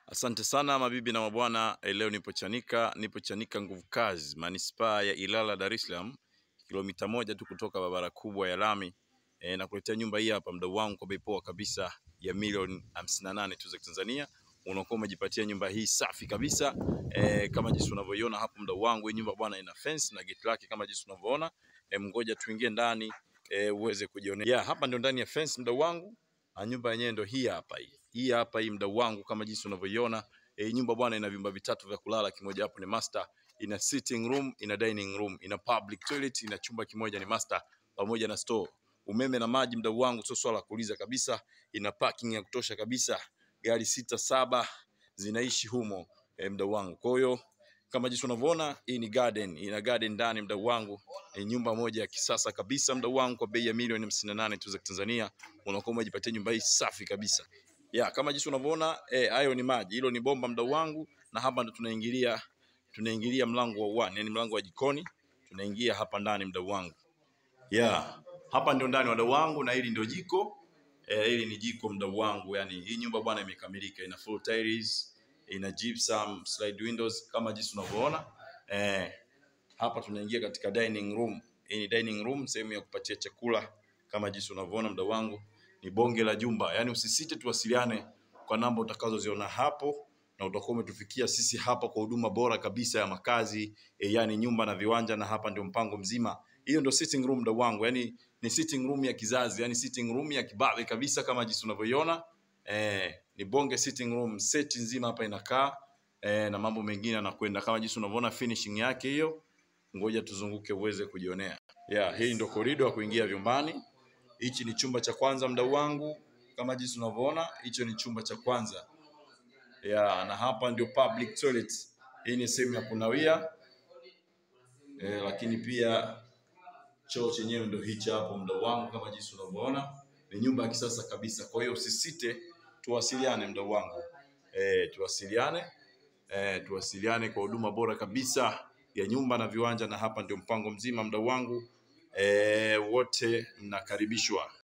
Asante sana mabibi na mabwana, eh, leo nipo Chanika, nipo Chanika nguvu kazi, manispaa ya Ilala, Dar es Salaam, kilomita moja tu kutoka barabara kubwa ya lami e, na kuletea nyumba hii hapa mdau wangu kwa bei poa kabisa ya milioni hamsini na nane tu za Tanzania. Unakuwa umejipatia nyumba hii safi kabisa e, kama jinsi unavyoiona hapo mdau wangu. Hii nyumba bwana ina fence na gate lake kama jinsi unavyoona. E, mngoja tuingie ndani e, uweze kujionea. Yeah, hapa ndio ndani ya fence mdau wangu. Na nyumba yenyewe ndio hii hapa hii. Hii hapa hii mdau wangu kama jinsi unavyoiona. E, nyumba bwana ina vyumba vitatu vya kulala, kimoja hapo ni master, ina sitting room, ina dining room, ina public toilet, ina chumba kimoja ni master pamoja na store. Umeme na maji mdau wangu sio swala la kuuliza kabisa, ina parking ya kutosha kabisa. Gari sita saba zinaishi humo e, mdau wangu. Kwa hiyo kama jinsi unavyoona hii ni garden, ina garden ndani mdau wangu. E, nyumba moja ya kisasa kabisa mdau wangu kwa bei ya milioni hamsini na nane tu za Tanzania. Unakuwa umejipatia nyumba hii safi kabisa. Ya, kama jinsi unavyoona eh, hayo ni maji, hilo ni bomba mdau wangu, na hapa ndo tunaingilia tunaingilia mlango wa one, yani mlango wa jikoni, tunaingia hapa ndani mdau wangu. Ya, hapa ndio ndani wadau wangu, na hili ndio jiko eh, hili ni jiko mdau wangu, yani hii nyumba bwana imekamilika, ina full tiles, ina gypsum, slide windows kama jinsi unavyoona eh, hapa tunaingia katika dining room. Hii ni dining room, sehemu ya kupatia chakula kama jinsi unavyoona mdau wangu ni bonge la jumba. Yaani usisite tuwasiliane kwa namba utakazoziona hapo na utakuwa umetufikia sisi hapa kwa huduma bora kabisa ya makazi e, yani nyumba na viwanja, na hapa ndio mpango mzima. Hiyo ndio sitting room ndo wangu, yani ni sitting room ya kizazi, yani sitting room ya kibabe kabisa kama jinsi unavyoiona. Eh, ni bonge sitting room, seti nzima hapa inakaa eh, na mambo mengine yanakwenda kama jinsi unavyoona finishing yake hiyo. Ngoja tuzunguke uweze kujionea. Yeah, hii ndio korido ya kuingia vyumbani. Hichi ni chumba cha kwanza mdau wangu, kama jinsi unavyoona, hicho ni chumba cha kwanza ya, na hapa ndio public toilet. Hii ni sehemu ya kunawia e, lakini pia choo chenyewe ndio hichi hapo mdau wangu, kama jinsi unavyoona, ni nyumba ya kisasa kabisa. Kwa hiyo usisite, tuwasiliane mdau wangu e, tuwasiliane e, tuwasiliane kwa huduma bora kabisa ya nyumba na viwanja, na hapa ndio mpango mzima mdau wangu e, wote mnakaribishwa.